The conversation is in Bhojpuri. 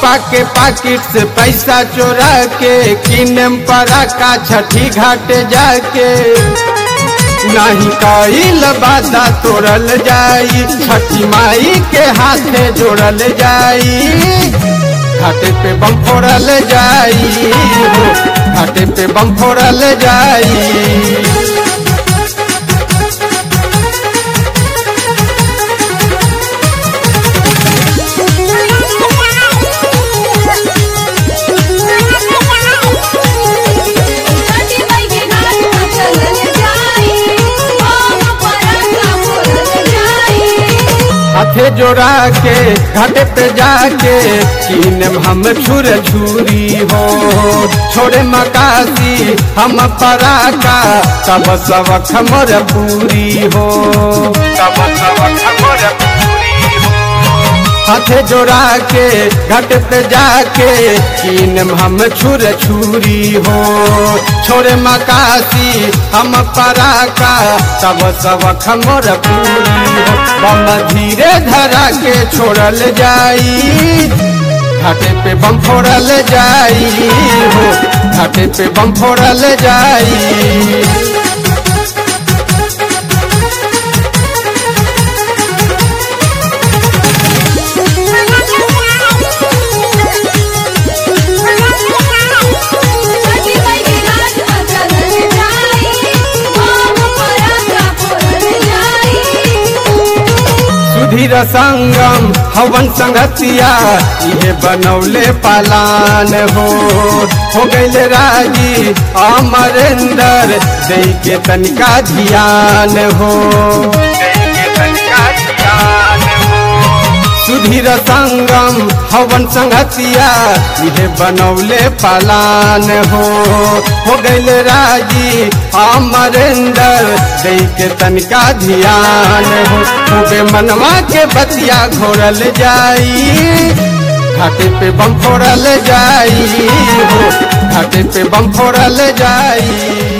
पापा के पाकिट से पैसा चोरा के किनम परा का छठी घाट जाके नहीं कईल बादा तोड़ल जाई छठी माई के हाथे जोड़ल जाई घाटे पे बम फोड़ल जाई हो घाटे पे बम फोड़ल जाई छठी माई के घाट पर चलल जाई हम पराका फोड़ल जाई हाथे जोड़ा के घाटे पे जाके कीनम हम छुर छुरी हो छोड़े मकासी हम पराका तब सबक मोर पूरी हो तब सबक मोर पूरी हो हाथे जोड़ा के घाट पे जाके कीनम हम छुर छुरी हो छोड़े मकासी हम पराका तब सबक मोर पूरी हो बम धीरे धरा के छोड़ल जाई घाटे पे बम फोड़ल जाई हो घाटे पे बम फोड़ल जाई छठी माई के घाट पर चलल जाई हम पराका फोड़ल जाई सुधीर संगम हवन संगतिया इहे बनौले पालान हो हो गईल राजी अमरेंदर दे के तनिका ध्यान हो सुधीर संगम हवन संगतिया इहे बनौले पालान हो हो गईल राजी अमरेंदर दे के तनिका ध्यान हो खूबे मनवा के बतिया घोरल जाई घाटे पे बम फोड़ल जाई हो घाटे पे बम फोड़ल जाई